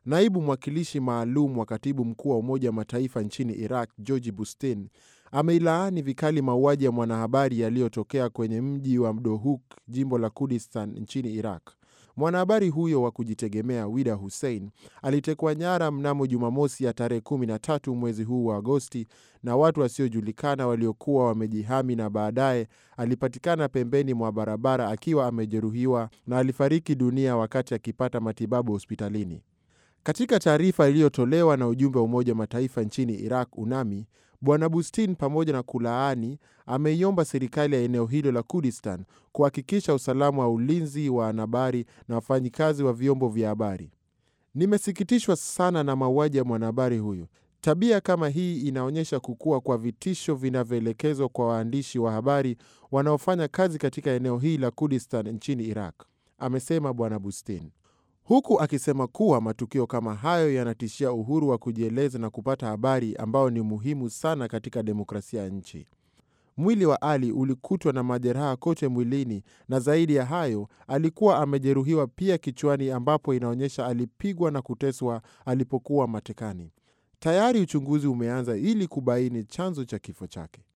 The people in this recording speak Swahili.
Naibu mwakilishi maalum wa katibu mkuu wa Umoja wa Mataifa nchini Iraq, George Bustin, ameilaani vikali mauaji ya mwanahabari yaliyotokea kwenye mji wa Dohuk, jimbo la Kurdistan nchini Iraq. Mwanahabari huyo wa kujitegemea Wida Hussein alitekwa nyara mnamo Jumamosi ya tarehe 13 mwezi huu wa Agosti na watu wasiojulikana waliokuwa wamejihami, na baadaye alipatikana pembeni mwa barabara akiwa amejeruhiwa na alifariki dunia wakati akipata matibabu hospitalini. Katika taarifa iliyotolewa na ujumbe wa Umoja wa Mataifa nchini Iraq, UNAMI, Bwana Bustin, pamoja na kulaani, ameiomba serikali ya eneo hilo la Kurdistan kuhakikisha usalama wa ulinzi wa wanahabari na wafanyikazi wa vyombo vya habari. Nimesikitishwa sana na mauaji ya mwanahabari huyo. Tabia kama hii inaonyesha kukua kwa vitisho vinavyoelekezwa kwa waandishi wa habari wanaofanya kazi katika eneo hili la Kurdistan nchini Iraq, amesema Bwana Bustin, huku akisema kuwa matukio kama hayo yanatishia uhuru wa kujieleza na kupata habari ambao ni muhimu sana katika demokrasia ya nchi. Mwili wa Ali ulikutwa na majeraha kote mwilini na zaidi ya hayo alikuwa amejeruhiwa pia kichwani, ambapo inaonyesha alipigwa na kuteswa alipokuwa matekani. Tayari uchunguzi umeanza ili kubaini chanzo cha kifo chake.